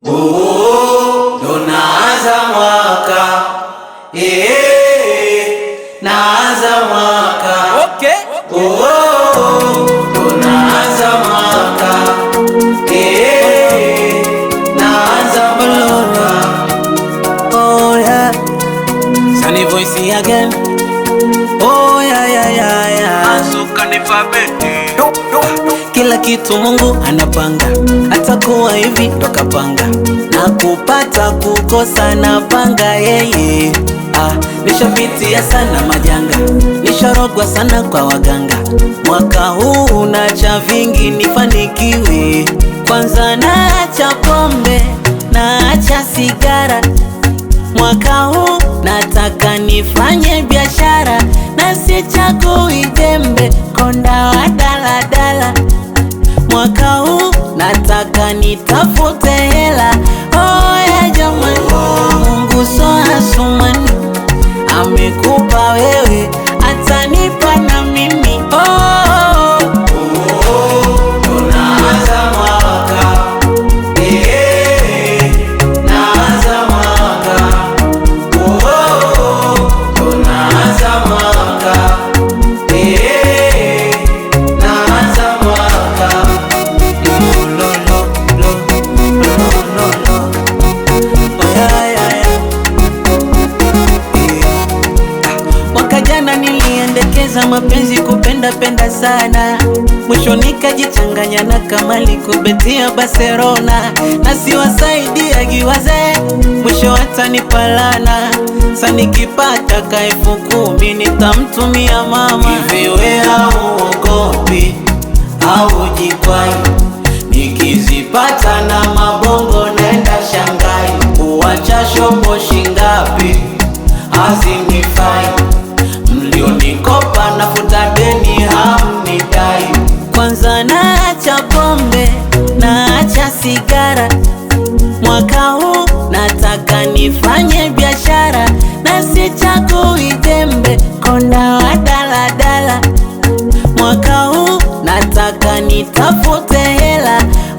Oh, ndo naanza mwaka eh, naanza mwaka Okay. oh, ndo naanza mwaka eh, naanza mwaka Oh yeah. Sunny voice again. Oh yeah yeah yeah yeah. Azuka ni fabeti Kila kitu Mungu anapanga, atakuwa hivi ndo kapanga, na kupata kukosa na panga yeye. Ah, nishapitia sana majanga, nisharogwa sana kwa waganga. Mwaka huu unacha vingi nifanikiwe, kwanza naacha pombe, naacha sigara Mwaka huu nataka nifanye biashara na sichagui jembe, konda wa daladala. Mwaka huu nataka nitafute hela. Oh ya jamani, Mungu so asumani, amekupa wewe, atanipa na mimi. Oh, oh, oh. ndo naanza mwaka eh, naanza mwaka oh, ndo naanza mwaka eh, naanza mwaka Lo, lo, lo, lo, lo, lo. Oh, yeah, yeah, yeah. Mwaka jana niliendekeza mapenzi kupenda penda sana, mwisho nikajichanganya na Kamali kubetia Barcelona, na siwasaidia giwaze, mwisho watanipalana. Sa nikipata ka elfu kumi nitamtumia mama. Hivi we hauogopi au jikwai? Nikizipata na mabongo naenda Shanghai, kuwacha shopo shingapi hazinifai mlionikopa nafuta deni hamnidai. Kwanza naacha pombe, naacha sigara, mwaka huu nataka nifanye biashara na sichagui jembe, konda wa daladala. Mwaka huu nataka nitafute hela.